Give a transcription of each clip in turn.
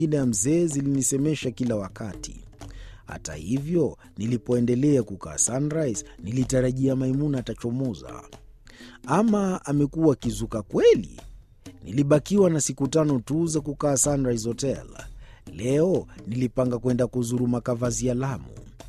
Jina ya mzee zilinisemesha kila wakati. Hata hivyo, nilipoendelea kukaa Sunrise, nilitarajia Maimuna atachomoza. Ama amekuwa akizuka kweli? Nilibakiwa na siku tano tu za kukaa Sunrise Hotel. Leo nilipanga kwenda kuzuru makavazi ya Lamu.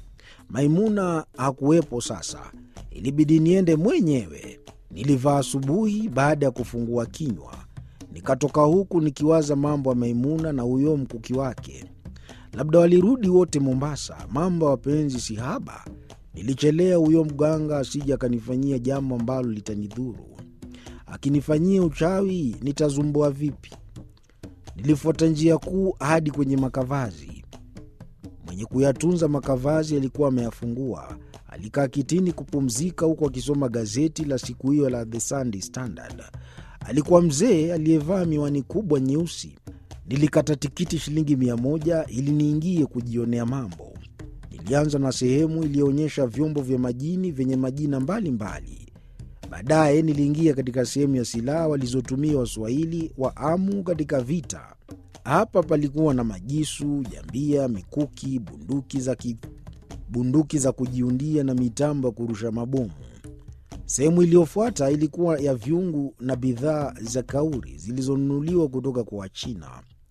Maimuna hakuwepo sasa, ilibidi niende mwenyewe. Nilivaa asubuhi baada ya kufungua kinywa, nikatoka huku nikiwaza mambo ya Maimuna na huyo mkuki wake. Labda walirudi wote Mombasa. Mambo ya wapenzi si haba. Nilichelea huyo mganga asije akanifanyia jambo ambalo litanidhuru. Akinifanyia uchawi nitazumbua vipi? Nilifuata njia kuu hadi kwenye makavazi. Mwenye kuyatunza makavazi alikuwa ameyafungua. Alikaa kitini kupumzika, huku akisoma gazeti la siku hiyo la The Sunday Standard. Alikuwa mzee aliyevaa miwani kubwa nyeusi. Nilikata tikiti shilingi mia moja ili niingie kujionea mambo. Nilianza na sehemu iliyoonyesha vyombo vya majini vyenye majina mbalimbali. Baadaye niliingia katika sehemu ya silaha walizotumia Waswahili wa Amu katika vita. Hapa palikuwa na majisu, jambia, mikuki, bunduki za, ki... bunduki za kujiundia na mitambo ya kurusha mabomu. Sehemu iliyofuata ilikuwa ya vyungu na bidhaa za kauri zilizonunuliwa kutoka kwa Wachina.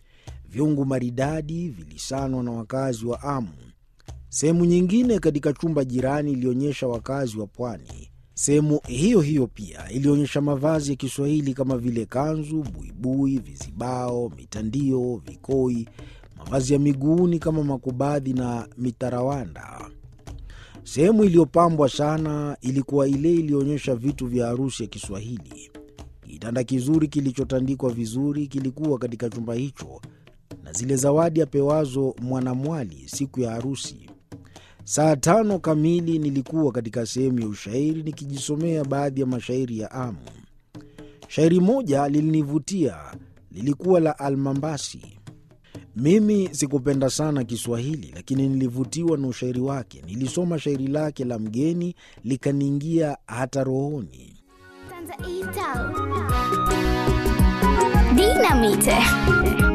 Vyungu maridadi vilisanwa na wakazi wa Amu. Sehemu nyingine katika chumba jirani ilionyesha wakazi wa pwani. Sehemu hiyo hiyo pia ilionyesha mavazi ya Kiswahili kama vile kanzu, buibui, vizibao, mitandio, vikoi, mavazi ya miguuni kama makubadhi na mitarawanda. Sehemu iliyopambwa sana ilikuwa ile iliyoonyesha vitu vya harusi ya Kiswahili. Kitanda kizuri kilichotandikwa vizuri kilikuwa katika chumba hicho, na zile zawadi apewazo mwanamwali siku ya harusi. Saa tano kamili nilikuwa katika sehemu ya ushairi nikijisomea baadhi ya mashairi ya Amu. Shairi moja lilinivutia, lilikuwa la Almambasi. Mimi sikupenda sana Kiswahili, lakini nilivutiwa na ushairi wake. Nilisoma shairi lake la mgeni likaniingia hata rohoni. Dinamite